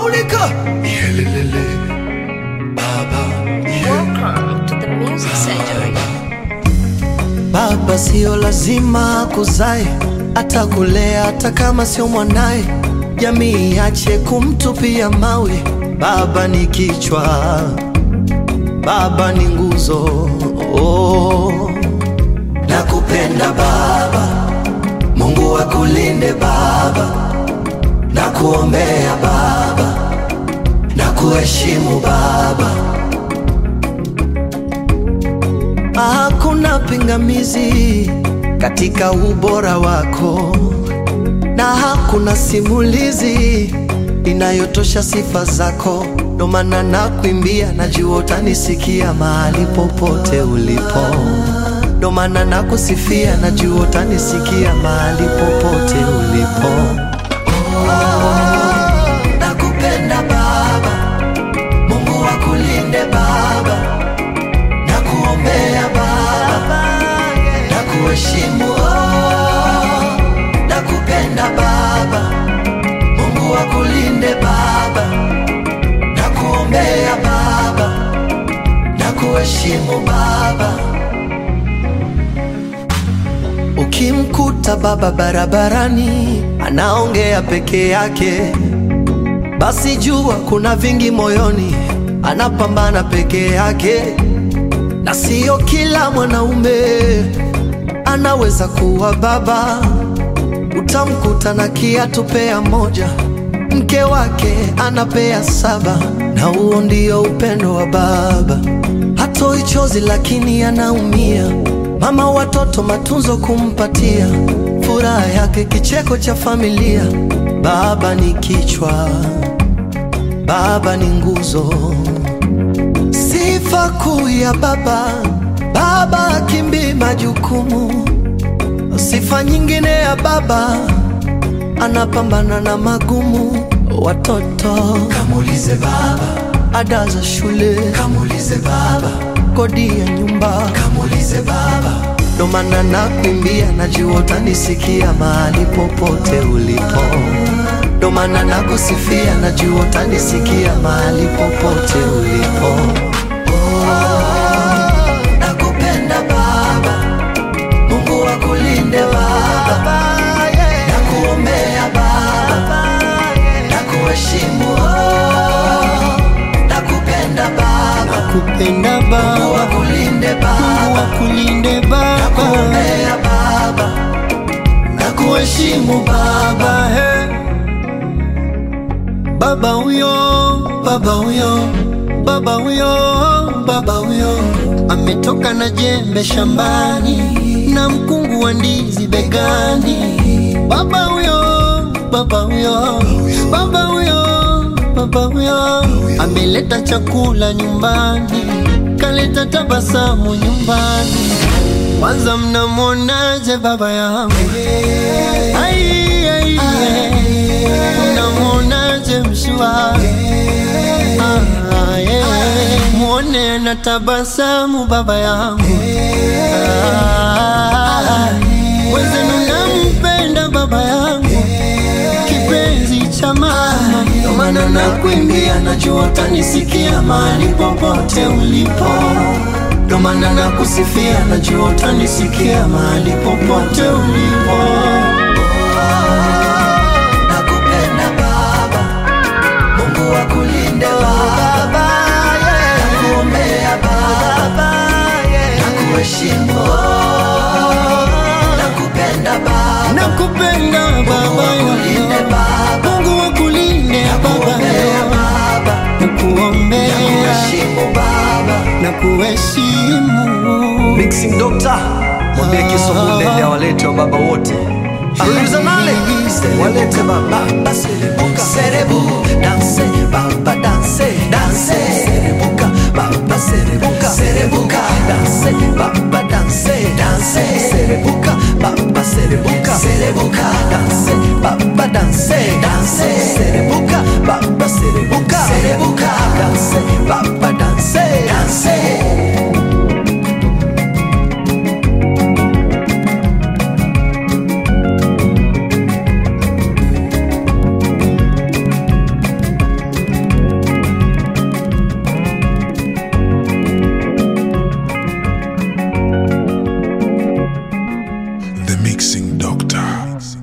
Maulika Yelelele Baba Welcome to the Music Surgery. Baba sio lazima kuzae atakulea hata kama sio mwanaye, jamii iache kumtupia mawe. Baba ni kichwa, baba ni nguzo. Oh, nakupenda baba, Mungu akulinde baba, nakuombea baba, nakuheshimu baba. Hakuna pingamizi katika ubora wako, na hakuna simulizi inayotosha sifa zako. Ndo maana nakuimbia, najua utanisikia mahali popote ulipo. Ndo maana nakusifia, najua utanisikia mahali popote ulipo. Oh, nakupenda Baba, Mungu akulinde Baba na kuombea Baba, na kuheshimu oh, na kupenda Baba, Mungu akulinde Baba, na kuombea Baba, na kuheshimu Baba. Ukimkuta baba barabarani anaongea peke yake, basi jua kuna vingi moyoni, anapambana peke yake na sio kila mwanaume anaweza kuwa baba. Utamkuta na kiatu pea moja, mke wake anapea saba, na huo ndio upendo wa baba. Hatoi chozi lakini anaumia, mama watoto matunzo kumpatia, furaha yake kicheko cha familia. Baba ni kichwa, baba ni nguzo Sifa kuu ya baba, baba akimbii majukumu. Sifa nyingine ya baba, anapambana na magumu. Watoto kamulize baba, ada za shule kamulize baba, kodi ya nyumba kamulize baba. Ndo maana nakuimbia, najua utanisikia mahali popote ulipo. Ndo maana nakusifia, najua utanisikia mahali popote ulipo. Nakupenda Baba, Mungu akulinde Baba, nakuombea Baba, nakuheshimu oh. Nakupenda Baba, kupenda Mungu Baba, akulinde Mungu Baba, akulinde Baba, nakuombea Baba, nakuheshimu Baba. Baba, he. Baba huyo, baba huyo, baba huyo, baba huyo ametoka na jembe shambani na mkungu wa ndizi begani. Baba huyo, baba huyo, baba huyo, baba huyo ameleta chakula nyumbani, kaleta tabasamu nyumbani. Kwanza mnamwonaje baba yangu? Ai, ai, ai. Mnamwonaje mshua? Ah, yeah. Mwone na tabasamu baba yangu. Ah, Wenzenu nampenda baba yangu, kipenzi cha mama. Ndo maana nakuimbia, najua utanisikia mahali popote ulipo. Ndo maana nakusifia, najua utanisikia mahali popote ulipo. Nakupenda Baba, Mungu akulinde Baba, nakuombea Baba, nakuheshimu, nakupenda Baba, Nakupenda baba akulinde yangu, Baba, Mungu akulinde baba nakuombea yangu, Baba, nakuombea nakuheshimu Baba. na kuheshimu. Mixing Doctor, mwambie Kiswahili awalete wa baba wote. Aliuliza nale walete baba. Baba serebuka serebu danse baba danse danse serebuka baba serebuka serebuka danse baba danse danse serebuka baba serebuka serebuka danse baba danse danse serebuka baba serebuka serebuka danse baba danse danse Mixing Doctor.